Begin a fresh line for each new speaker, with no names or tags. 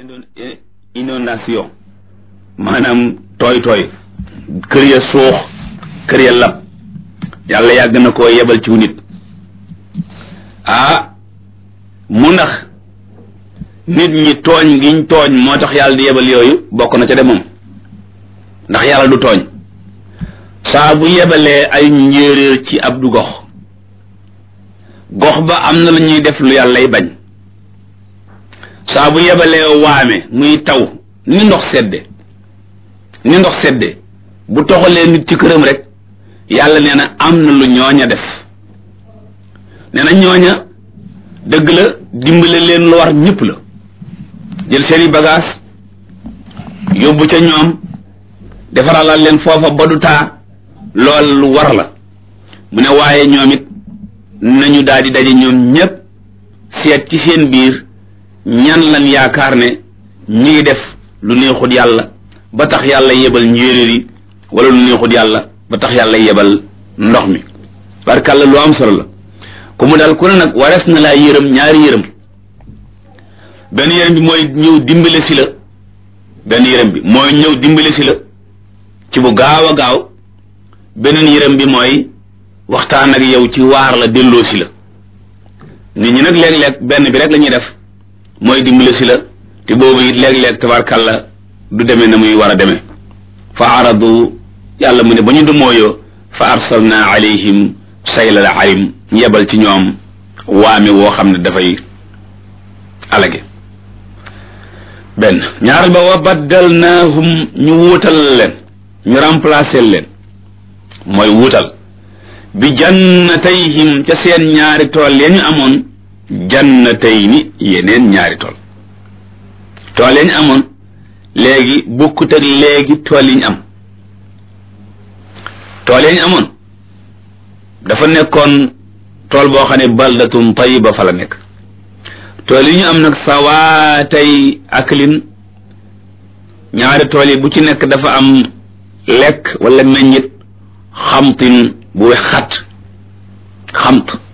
inondation maanaam tooy tooy kër ya suux kër ya lab yàlla yàgg na koo yebal ci nit ah mu ndax nit ñi tooñ giñ tooñ moo tax yàlla di yebal yooyu bokk na ca de moom ndax yàlla du tooñ saa bu yebalee ay njéeréer ci ab du gox gox ba am na lu ñuy def lu yàllay bañ saa bu yebalee waame muy taw ni ndox sedde ni ndox sedde bu toxalee nit ci këram rek yàlla nee na am na lu ñooña def nee na ñooña dëgg la dimbale leen lu war ñëpp la jël seeni bagage yóbbu ca ñoom defaralal leen foofa ba du taa lool lu war la mu ne waaye ñoom it nañu daal di daje ñoom ñépp seet ci seen biir ñan lan yaakaar ne ñi ngi def lu neexut yàlla ba tax yàlla yebal njéeréer yi wala lu neexut yàlla ba tax yàlla yebal ndox mi barkàlla lu am solo la ku mu dal ku ne nag warees na laa yërëm ñaari yërëm benn yërëm bi mooy ñëw dimbale si la benn yërëm bi mooy ñëw dimbale si la ci bu gaaw a gaaw beneen yërëm bi mooy waxtaan ak yow ci waar la delloo si la nit ñi nag léeg-léeg benn bi rek la ñuy def mooy dimbale si la te boobu it léeg-léeg tabarkàlla du demee na muy war a demee fa aradu yàlla mu ne ba ñu dumooyoo fa arsalna alayhim saylal arim ñu yebal ci ñoom waame woo xam ne dafay alage benn ñaaral ba wa baddalnaahum ñu wuutal leen ñu remplacer leen mooy wuutal bi jannatayhim ca seen ñaari tool ya ñu amoon jannatayni yeneen ñaari tool tool ya ñu amoon léegi bokkut ak léegi tool yi ñu am tool ya ñu amoon dafa nekkoon tool boo xam ne baldatun tayiba fa la nekk tool yi ñu am nag sawaatay aklin ñaari tool yi bu ci nekk dafa am lekk wala meññit xamtin bu we xat xamt